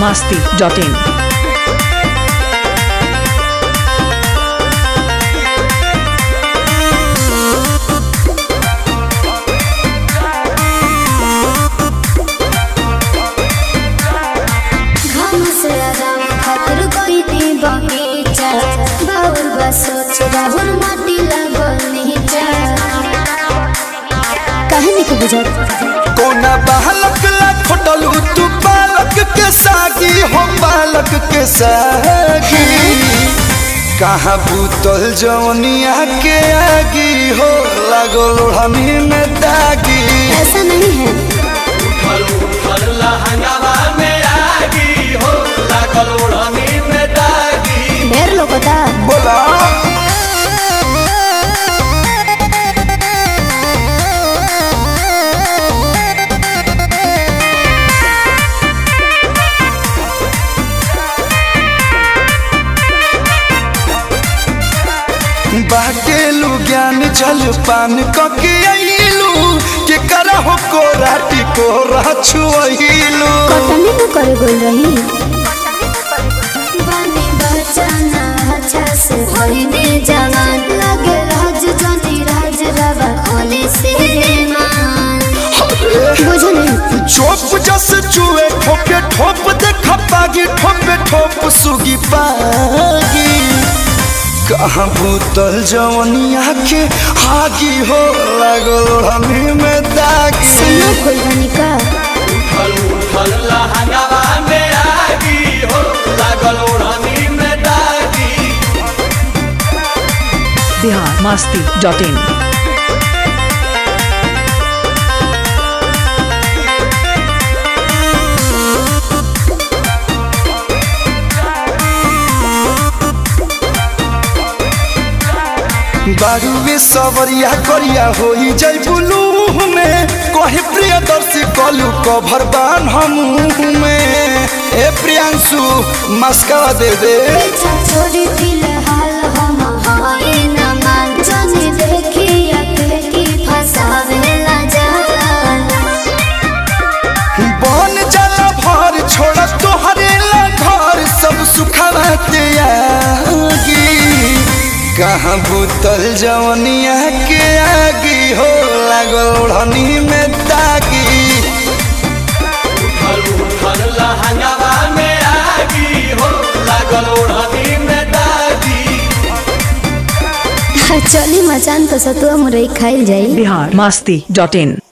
masti.in. घाम से आराम खातिर कोई दी बगीचा बाउर बा सोच राहुल माटी लागल नीचा काहे नहीं बुझत कोना बालक ला खोटलू तू बालक के सागी हम बालक के सागी कहाँ भूतल जवनिया के आगी हो लागो लोढ़नी में दागी ऐसा नहीं है ढेर लोगोता बोला बाटेलू ज्ञान जल पान कके अइलू के करहो को राटी को रछुइलू कटनी न करे गोल रही बानी बचाना अच्छा से होइने जवान लगे राज जनी राज रवा होली से मान बुझो नहीं चोप जस चुए ठोके ठोप देख पागी ठोपे ठोप सुगी पागी कहाँ भूतल जवनिया के हागी हो लागल हमी में दागी सुनो कोई बनी का Bihar masti.in. बारूवे सवरिया करिया होई जय बुलू में कहे प्रियदर्शी कलू कभर बान हम में ए प्रियांशु मस्का दे दे पीछा छोड़ी फिलहाल हम हाय न मान जाने देखी अके की फसावे ला जान बन जाला भर छोड़ तोहरे ला घर सब सुखवा त्यागी कहाँ भूतल जवनिया के आगी हो लागल ओढ़नी में दागी चली मचान तो सतुआ मुरई खाइल जाई Bihar masti.in.